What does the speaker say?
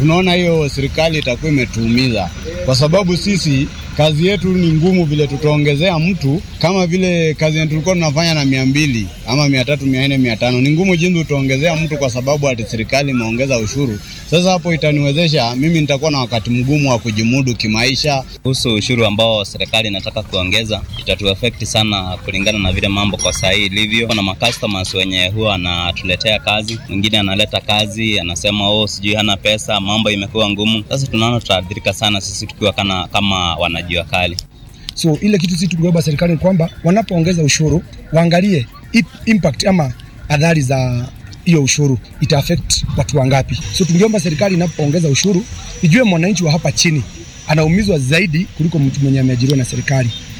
tunaona hiyo serikali itakuwa imetuumiza, kwa sababu sisi kazi yetu ni ngumu. Vile tutaongezea mtu kama vile kazi yetu tulikuwa tunafanya na mia mbili ama mia tatu mia nne mia tano ni ngumu jinsi utaongezea mtu, kwa sababu ati serikali imeongeza ushuru. Sasa hapo itaniwezesha mimi, nitakuwa na wakati mgumu wa kujimudu kimaisha. Kuhusu ushuru ambao serikali inataka kuongeza, itatuafekti sana kulingana na vile mambo kwa saa hii ilivyo. Kuna macustomers wenye huwa anatuletea kazi, mwingine analeta kazi anasema oh, sijui hana pesa, mambo imekuwa ngumu. Sasa tunaona tutaathirika sana sisi tukiwa kana, kama wanajua kali. So ile kitu sisi tungeomba serikali ni kwamba wanapoongeza ushuru waangalie impact ama adhari za hiyo ushuru ita affect watu wangapi. So tungeomba serikali inapoongeza ushuru ijue mwananchi wa hapa chini anaumizwa zaidi kuliko mtu mwenye ameajiriwa na serikali.